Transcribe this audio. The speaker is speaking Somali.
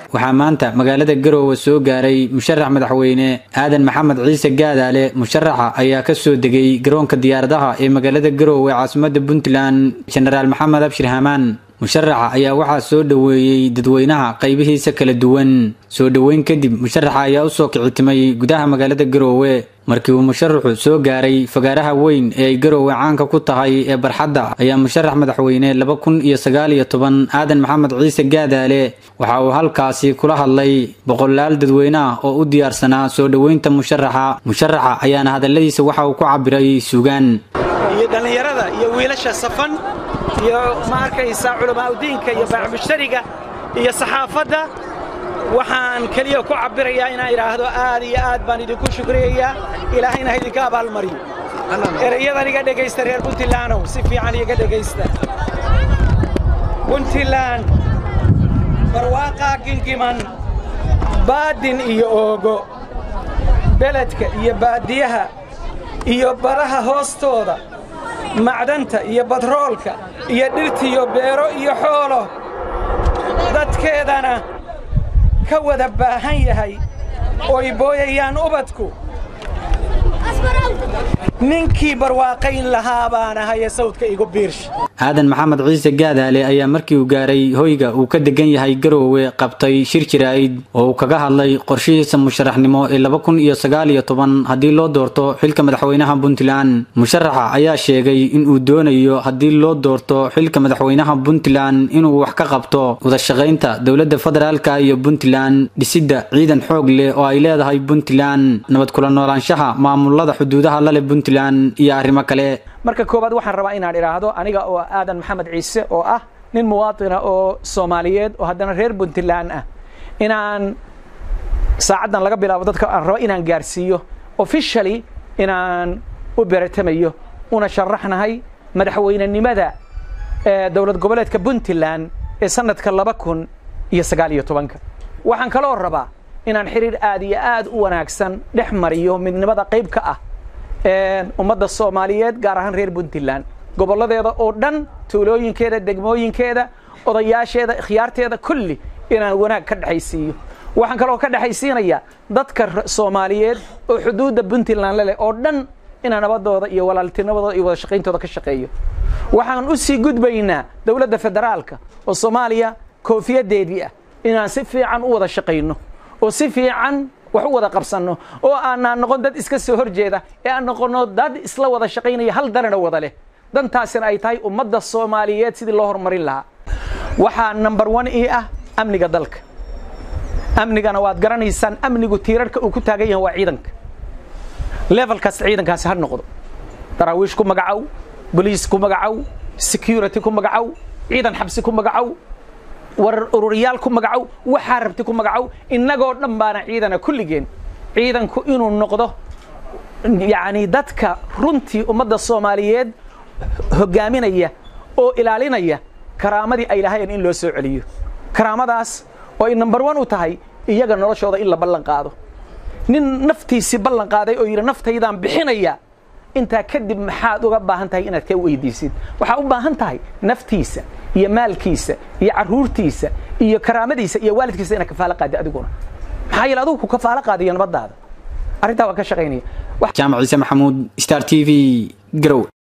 waxaa maanta magaalada garoowe soo gaaray musharax madaxweyne aadan maxamed ciise gaadaale musharaxa ayaa kasoo degay garoonka diyaaradaha ee magaalada garoowe caasimada puntland jenaraal maxamed abshir hamaan musharaxa ayaa waxaa soo dhoweeyey dadweynaha qaybihiisa kala duwan soo dhoweyn kadib musharaxa ayaa usoo kicitimay gudaha magaalada garoowe markii uu musharaxu soo gaaray fagaaraha weyn ee ay garoowe caanka ku tahay ee barxadda ayaa musharax madaxweyne laba kun iyo sagaal iyo toban aadan maxamed ciise gaadaale waxa uu halkaasi kula hadlay boqolaal dadweyne ah oo u diyaarsanaa soo dhoweynta musharaxa musharaxa ayaana hadalladiisa waxa uu ku cabiray suugaan iyo dhallinyarada iyo wiilasha safan iyo ma arkaysaa culamaauddiinka iyo baaxmushtariga iyo saxaafadda waxaan keliya ku cabbirayaa inaan idhaahdo aad iyo aad baan idinku shukriyayaa ilaahayna ha idinka abaalmariyo erayadan iga dhegaysta reer puntlandow si fiican iga dhegaysta puntland barwaaqaa gingiman baadin iyo oogo beledka iyo baadiyaha iyo baraha hoostooda macdanta iyo batroolka iyo dhirtiyo beero iyo xoolo dadkeedana ka wada baahan yahay ooy booyayaan ubadku ninkii barwaaqayn lahaa baan ahaye sawdka igu biirsh aadan maxamed ciise gaadaale ayaa markii uu gaaray hoyga uu ka degan yahay garoowe qabtay shir jiraa'id oo uu kaga hadlay qorshihiisa musharaxnimo ee laba kun iyo sagaal iyo toban haddii loo doorto xilka madaxweynaha puntland musharaxa ayaa sheegay inuu doonayo haddii loo doorto xilka madaxweynaha puntland inuu wax ka qabto wadashaqaynta dowladda federaalka iyo puntland dhisidda ciidan xoog leh oo ay leedahay puntland nabad kula noolaanshaha maamulada xuduudaha lale puntland iyo arrimo kale marka koowaad waxaan rabaa inaan idhaahdo aniga oo aadan maxamed ciise oo ah nin muwaatina oo soomaaliyeed oo haddana reer puntland ah inaan saacaddan laga bilaabo dadka aan rabo inaan gaarsiiyo officially inaan u beratamayo una sharaxnahay madaxweynenimada dowlad goboleedka puntland ee sanadka laba kun iyo sagaal iyo tobanka waxaan kaloo rabaa inaan xiriir aad iyo aad u wanaagsan dhex mariyo midnimada qayb ka ah ummadda soomaaliyeed gaar ahaan reer puntland gobolladeeda oo dhan tuulooyinkeeda degmooyinkeeda odayaasheeda ikhyaarteeda kulli inaan wanaag ka dhexaysiiyo waxaan kaloo ka dhexaysiinayaa dadka soomaaliyeed oo xuduudda puntland leleh oo dhan inaan nabadooda iyo walaaltinimadooda iyo wada shaqayntooda ka shaqeeyo waxaan u sii gudbaynaa dowladda federaalka oo soomaaliya koofiyadeedii ah inaan si fiican u wada shaqayno oo si fiican wax u wada qabsanno oo aanaan noqon dad iska soo hor jeeda ee aan noqonno dad isla wada shaqaynaya hal danana wada leh dantaasina ay tahay ummadda soomaaliyeed sidii loo horumarin lahaa waxaa number one ii ah amniga dalka amnigana waad garanaysaan amnigu tiirarhka uu ku taagan yahay waa ciidanka level kasta ciidankaasi ha noqdo daraawiish ku magacow boliis ku magacow security ku magacow ciidan xabsi ku magacow war ururiyaal ku magacow waxaa rabti ku magacow innagoo dhan baana ciidana kulligeen ciidanku inuu noqdo yacni dadka runtii ummadda soomaaliyeed hoggaaminaya oo ilaalinaya karaamadii ay lahayeen in loo soo celiyo karaamadaas oo ay number one u tahay iyaga noloshooda in la ballan qaado nin naftiisii ballan qaaday oo yidhi naftaydaan bixinaya intaa kadib maxaad uga baahan tahay inaad ka weydiisid waxaa u baahan tahay naftiisa iyo maalkiisa iyo carruurtiisa iyo karaamadiisa iyo waalidkiisa inaad kafaalo qaadi adiguna maxaa yeele adugu ku kafaalo qaadiyo nabadaada arrintaa waan ka shaqaynaya jaamac ciise maxamuud star t v garow